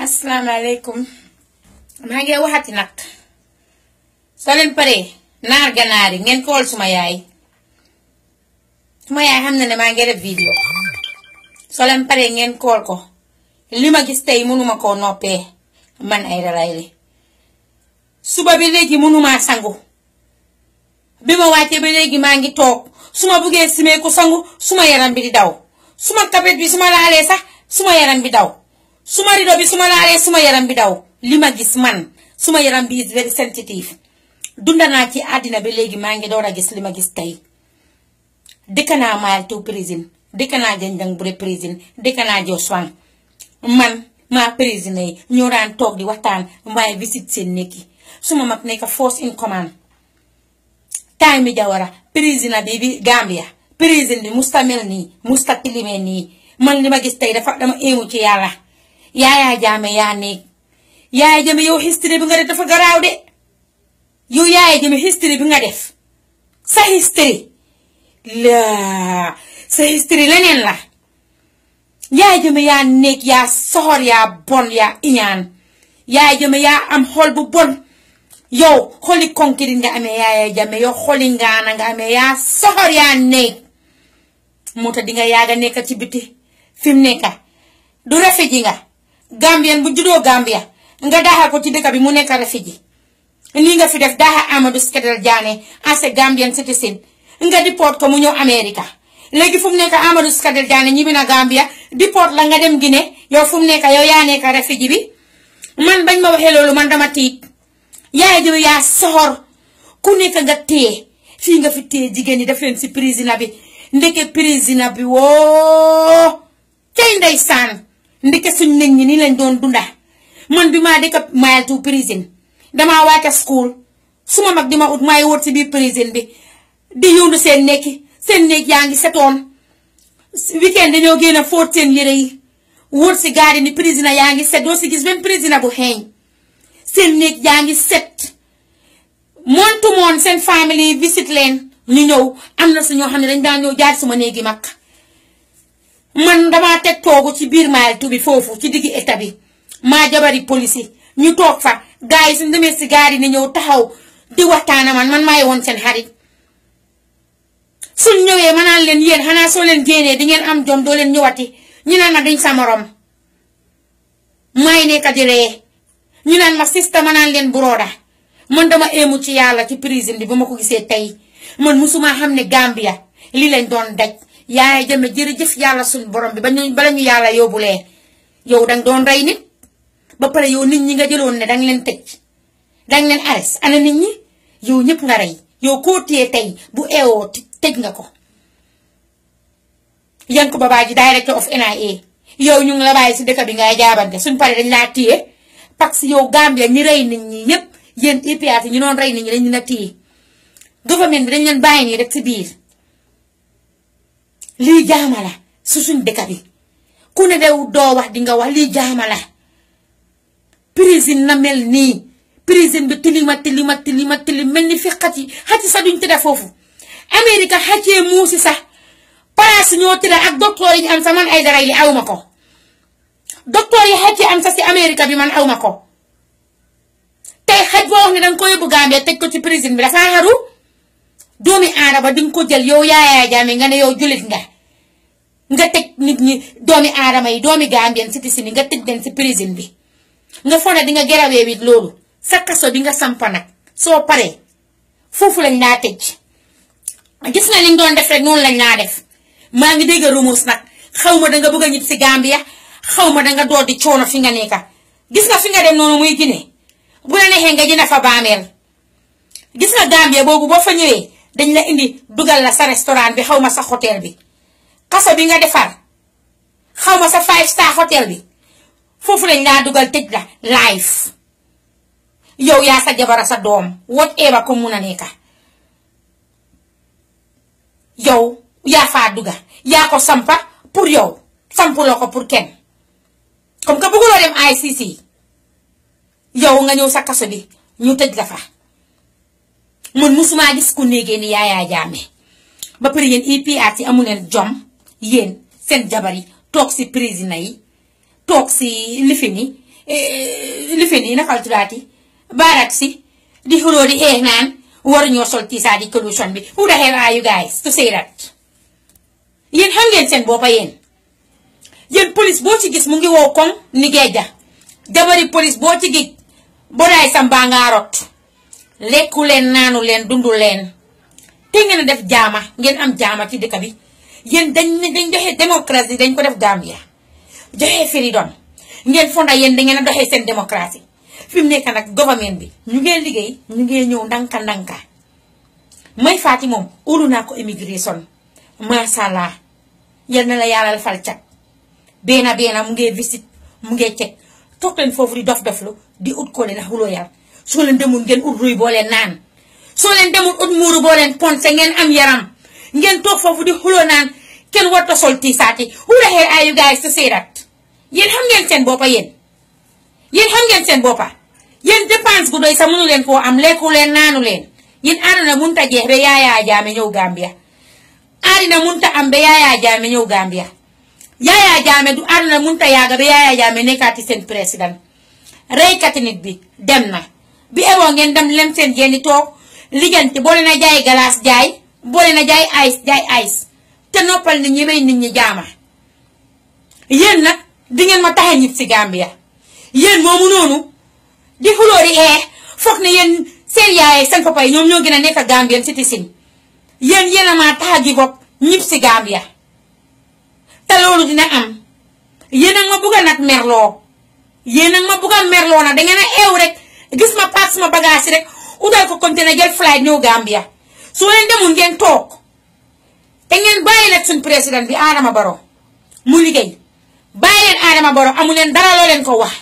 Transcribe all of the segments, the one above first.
asalaamaaleykum maa ngi waxati nag soo leen paree naar ganaar yi ngeen kool suma yaay suma yaay xam na ne maa ngi def vidéo soo leen paree ngeen kool ko li ma gis tey mënuma koo noppee man ay dalay li suba bi léegi mënumaa sangu bi ma wàccee ba léegi maa ngi toog su ma buggee simee ko sangu suma yaram bi di daw suma kapet bi su ma laalee sax suma yaram bi daw suma rido bi su ma laalee suma yaram bi daw li ma gis man suma yaram bi is very sensitive dunda naa ci àddina bi léegi maa ngi door a gis li ma gis tey dëkk naa Mile Two prison dëkk naa Janjang Bure prison dëkk naa Joswan man maa prison yi ñoo daan toog di waxtaan waaye visit seen nekki suma mag nekk force in command time mi jawara président bi bi Gambia président bi musta mel nii musta tilime nii man li ma gis tey dafa dama éemu ci yàlla yaayaa jaame yaa néeg yaaya jame yow history bi nga def dafa garaaw de yow yaaya jame history bi nga def sa history la sa history leneen la yaaya jame yaa néeg yaa soxor yaa bon yaa iñaan yaaya jame yaa am xol bu bon yow xoli konkiri nga amee yaaya jame yow xoli ngaana nga amee yaa soxor yaa néeg moo tax di nga yaaga nekk ci biti fi mu nekk du refe ji nga gambien bu juddoo gambia nga daaxa ko ci dëkk bi mu nekk refe ji lii nga fi def daaxa Amadou Skedel Diané as a Gambian citizen nga deport ko mu ñëw America léegi fu mu nekk Amadou Skedel Diané ñibbi na Gambia deport la nga dem Guinée yow fu mu nekk yow yaa nekk refe ji bi man bañ ma waxee loolu man dama tiit yaay jëme yaa soxor ku nekk nga téye fii nga fi téye jigéen ñi def leen si président bi ndeke président bi woo cay ndeysaan ndeke suñ nit ñi ni lañ doon dunda man bi maa dëkk Mile Two prison damaa wàcce school suma mag di ma ut maay wër si biir prison bi di yóndu seen nekki seen néeg yaa ngi setoon weekend dañoo génn a fóot seen yére yi wër si gaari ni président yaa ngi set doo si gis benn président bu xeeñ seen néeg yaa ngi set moon to moon seen famille visit leen ñu ñëw am na su ñoo xam ne dañ daan ñëw jaar suma néegi mag man damaa teg toogu ci biir Mile Two bi foofu ci diggi état bi maa jabari police ñu toog fa gars yi suñ demee si gaar yi ni ñëw taxaw di waxtaana man man maay woon seen xarit suñ ñëwee ma naan leen yéen xanaa soo leen génnee di ngeen am jom doo leen ñëwati ñu naan ma duñ sa morom maay nekk di ree ñu naan ma sista ma naan leen burooda man dama éemu ci yàlla ci prison bi ba ma ko gisee tey man musuma xam ne Gambia lii lañ doon daj yaay jëme jërëjëf yàlla suñ borom bi ba ñu bala ñu yàlla yóbbulee yow danga doon rey nit ba pare yow nit ñi nga jëloon ne danga leen tëj danga leen ares ana nit ñi yow ñëpp nga rey yow koo téye tey bu eewoo tëj nga ko Yankuba Baaji director of NIA yow ñu ngi la bàyyi si dëkk bi ngay jaabante suñ pare dañ laa téye parce que yow Gambia ñi rey nit ñi ñëpp yéen IPRC ñi noon rey nit ñi dañ la téye gouvernement bi dañ leen bàyyi nii rek ci biir lii jaama la su suñ dëkk bi ku ne dew doo wax di nga wax lii jaama la prison na mel nii prison bi tilima tilima tilima tilim mel ni fi xat yi xat yi sax duñ tëdda foofu Amérique xàccee muusi sax place ñoo tëdda ak docteur yi ñu am sax man ay dara yi awma ko docteur yi xàccee am sax si Amérique bi man awma ko tey xaj boo wax ne danga ko yóbbu Gambie tëj ko ci prison bi dafa xaru doomi aadama di nga ko jël yow Yaya Jammeh nga ne yow jullit nga nga tëj nit ñi doomi aadama yi doomi Gambien citizen yi nga tëj leen si prison bi nga fone di nga gerawee wit loolu sa kaso bi nga sampa nag soo paree foofu lañ laa tëj gis nga liñ doon def rek noonu lañ laa def maa ngi dégg rumus nag xaw ma danga bëgg a ñib si Gambia xaw ma danga dool di coono fi nga nekka gis nga fi nga dem noonu muy Guinée bu la neexee nga jënd fa baameel gis nga Gambia boobu boo fa ñëwee dañ la indi dugal la sa restaurant bi xaw ma sa hôtel bi kaso bi nga defar xaw ma sa five star hôtel bi foofu lañ laa dugal tëj la live yow yaa sa jabara sa doom whatever ko mun a nekka yow yaa faa duga yaa ko sampa pour yow sampuloo ko pour kenn comme que bëgguloo dem ICC yow nga ñëw sa kaso bi ñu tëj la fa man musuma gis ku néegee ni Yaya Jammeh ba pare yéen IPRC ci amu leen jom yéen seen jabar yi toog si président yi toog si lifin yi lifin yi nakal tuddaati baarat si di xuloo di xeex naan waruñoo sol tiisaadi collusion bi who the hell are you guys to say that yéen xam ngeen seen boppa yéen yéen police boo ci gis mu ngi wow koŋ ni geeja jabari police boo ci gis bodaay sa mbaa ngaa rot lekku leen naanu leen dundu leen te ngeen a def jaama ngeen am jaama ci dëkk bi yéen dañ ne dañ joxe démocratie dañ ko def Gambia joxe freedom ngeen fonda yéen da ngeen a doxee seen démocratie fi mu nekk nag government bi ñu ngee liggéey ñu ngee ñëw ndanka ndanka may faati moom ulu naa ko immigration masha Allah yal na la yàlla fal cat beena beena mu ngee visite mu ngee cek toog leen foofu di dof doflu di ut ko leen a xuloo yàlla soo leen demul ngeen ut ruy boo leen naan soo leen demul ut muuru boo leen ponse ngeen am yaram ngeen toog foofu di xuloo naan kenn warta sol tiisaati who the hell are you guys to say that yéen xam ngeen seen boppa yéen yéen xam ngeen seen boppa yéen dépense gu doy sax mënu leen koo am lekku leen naanu leen yéen àdduna munta jeex ba yaayaa jaame ñëw Gambia àddina munta am ba yaayaa jaame ñëw Gambia yaayaa jaame du àdduna munta yaaga ba yaayaa jaame nekkaati seen président reykati nit bi dem na bi eboo ngeen dem lem seen jenni toog liggante boole na jaay galaas jaay boole na jaay ice jaay ice te noppal nit ñi may nit ñi jaama yéen nag di ngeen ma taxe ñib si Gambia yéen moomu noonu di xuloo di ee foog ne yéen seen yaay seen papa yi ñoom ñoo gën a nekk Gambien citizen yéen yéen a maa tax a give up ñib si Gambia te loolu dina am yéen a ma bugg a nag merloo yéen a ma bugg a merloo nag dangeen a eew rek gis ma paak sama bagage rek utal ko container jël flight ñëw Gambia su leen demul ngeen toog te ngeen bàyyi nag suñ président bi Adama Barrow mu liggéey bàyyi leen Adama Barrow amu leen dara loo leen ko wax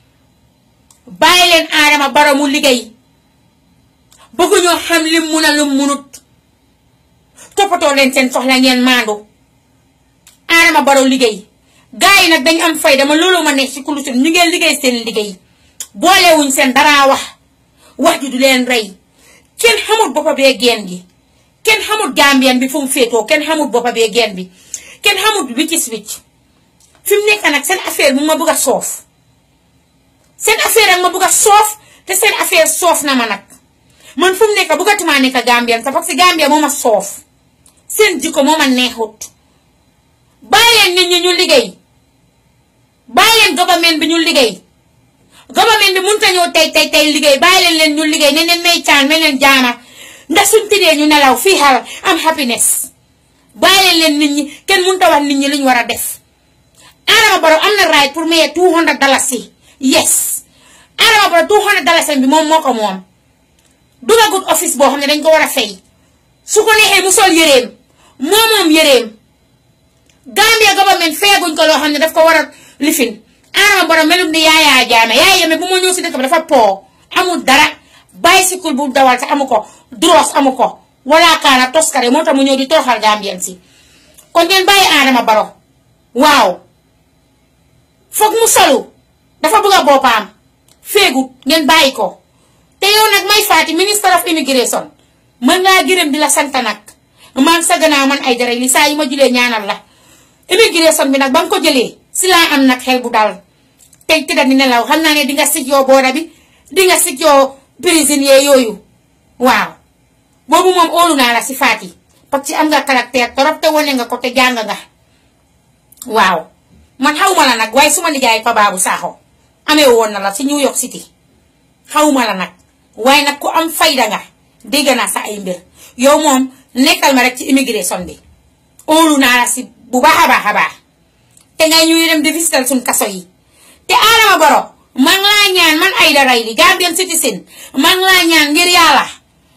bàyyi leen Adama Barrow mu liggéey bëgguñoo xam lim mun a lim munut toppatoo leen seen soxla ngeen maandu Adama Barrow liggéey gars yi nag dañ am fay dama loolu ma nekk ci kulusin ñu ngeen liggéey seen liggéey boolewuñ seen dara wax wax ji du leen rey kenn xamul boppa bee geen gi kenn xamul gambien bi fu mu féetoo kenn xamul boppa bee geen bi kenn xamul wiccis wicc fi mu nekk nag seen affaire mu ma bëgg a soof seen affaire ak ma bëgg a soof te seen affaire soof na ma nag man fu mu nekk bëggatumaa nekk gambien sa parce que gambien moo ma soof seen jikko moo ma neexut bàyyi leen nit ñi ñu liggéey bàyyi leen government bi ñu liggéey government bi mënut a ñëw tey tey tey liggéey bàyyi leen leen ñu liggéey ne leen may caan ne leen jaama ndax suñ tëddee ñu nelaw fii xal am happiness bàyyi leen leen nit ñi kenn mënut a wax nit ñi lu ñu war a def Adama Barrow am na right pour maye 200 dalasi yes Adama Barrow 200 dalasi bi moom moo ko moom dugagut office boo xam ne dañ ko war a fay su ko neexee mu sol yëreem moo moom yëreem Gambia government feeguñ ko loo xam ne daf ko war a lifin Adama Barrow melum ni Yaya Jammeh Yaya Jammeh bu ma ñëw si dëkk bi dafa po amul dara bicycle bu dawal sax amu ko dross amu ko wala kaana toskare moo tax mu ñëw di toroxal Gambien si kon ngeen bàyyi Adama Barrow waaw foog mu solu dafa bëgg a boppam féegut ngeen bàyyi ko te yow nag may faati minister of immigration mën ngaa gërëm di la sant nag man sa gannaaw man ay dara li saa yi ma julee ñaanal la immigration bi nag ba nga ko jëlee si laa am nag xel bu dal tey tëdda ni nelaw xam naa ne di nga sig yoo booda bi di nga sig yoo prisonnier yooyu waaw boobu moom óolu naa la si faati parce que am nga caractère torop te wane nga ko te jàng nga waaw man xawma la nag waaye suma nijaay fa baabu saaxo amee woon na la si New York City xawma la nag waaye nag ku am fayda nga dégg naa sa ay mbir yow moom nekkal ma rek ci immigration bi óolu naa la si bu baax a baax a baax te ngay ñuy dem di visital suñ kaso yi te Adama Barrow man laa ñaan man Aida Raily Gambian citizen man laa ñaan ngir yàlla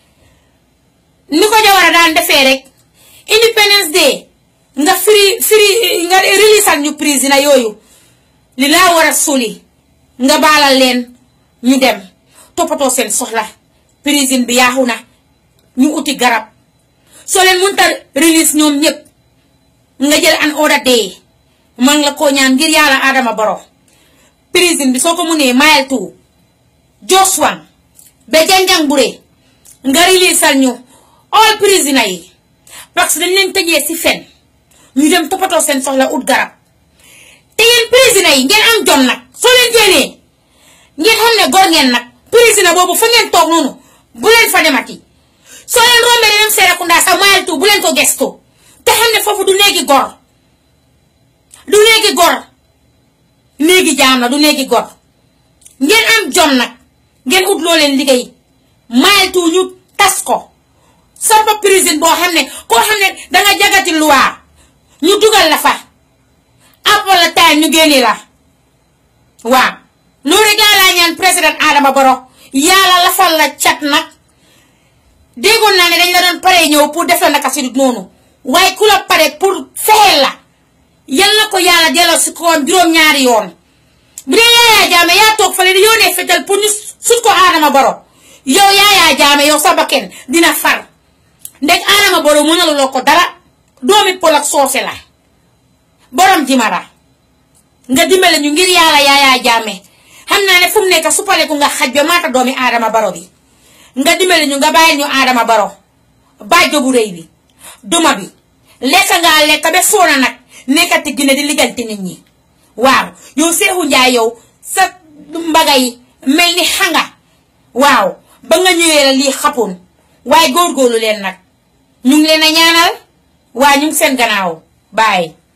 ni ko Jawara daan defee rek Independence Day nga free free nga releasal ñu prisoner yooyu li laa war a suli nga baalal leen ñu dem toppatoo seen soxla prison bi yaaxu na ñu uti garab soo leen mënta release ñoom ñëpp nga jël an order day man la koo ñaan ngir yàlla Adama Barrow prison bi soo ko mënee mile two Joswan ba janjang bure nga releasal ñu all prisoner yi parce que dañ leen tëjee si fen ñu dem toppatoo seen soxla ut garab te yéen prisoner yi ngeen am jom nag soo leen génnee boobu fa ngeen toog noonu bu leen fa demati soo leen rombee dem Serekunda sax mayaltu bu leen ko gestu te xam ne foofu du néegi gor du néegi gor néegi jaam la du néegi gor ngeen am jom nag ngeen ut loo leen liggéey mayaltu ñu tas ko sampa prison boo xam ne koo xam ne danga jagati luwaa ñu dugal la fa appal la time ñu génne la waaw loolu gaa laa ñaan président Adama Barrow yàlla lafal la cat nag déggoon naa ne dañ la doon pare ñëw pour def la naka si noonu waaye ku la pare pour fexeel la yal na ko yàlla delloo si koom juróom-ñaari yoon bu dee Yaya Jammeh yaa toog fale di yónnee fetal pour ñu sut ko Adama Barrow yow Yaya Jammeh yow sa bakken dina far ndeg Adama Barrow mënaluloo ko dara doomi pol ak soose la borom jimara nga dimbale ñu ngir yàlla Yaya Jammeh xam naa ne fu mu nekk su pare ku nga xaj ba maata doomi Adama Barrow bi nga dimbale ñu nga bàyyi ñu Adama Barrow bàjjo bu rëy bi duma bi lekk ngaa lekk ba foona nag nekkati gine di ligganti nit ñi waaw yow Seexu Njaay yow sa mbaga yi mel ni xanga waaw ba nga ñëwee la lii xapoon waaye góorgóorlu leen nag ñu ngi leen a ñaanal waa ñu ngi seen gannaaw bàyyi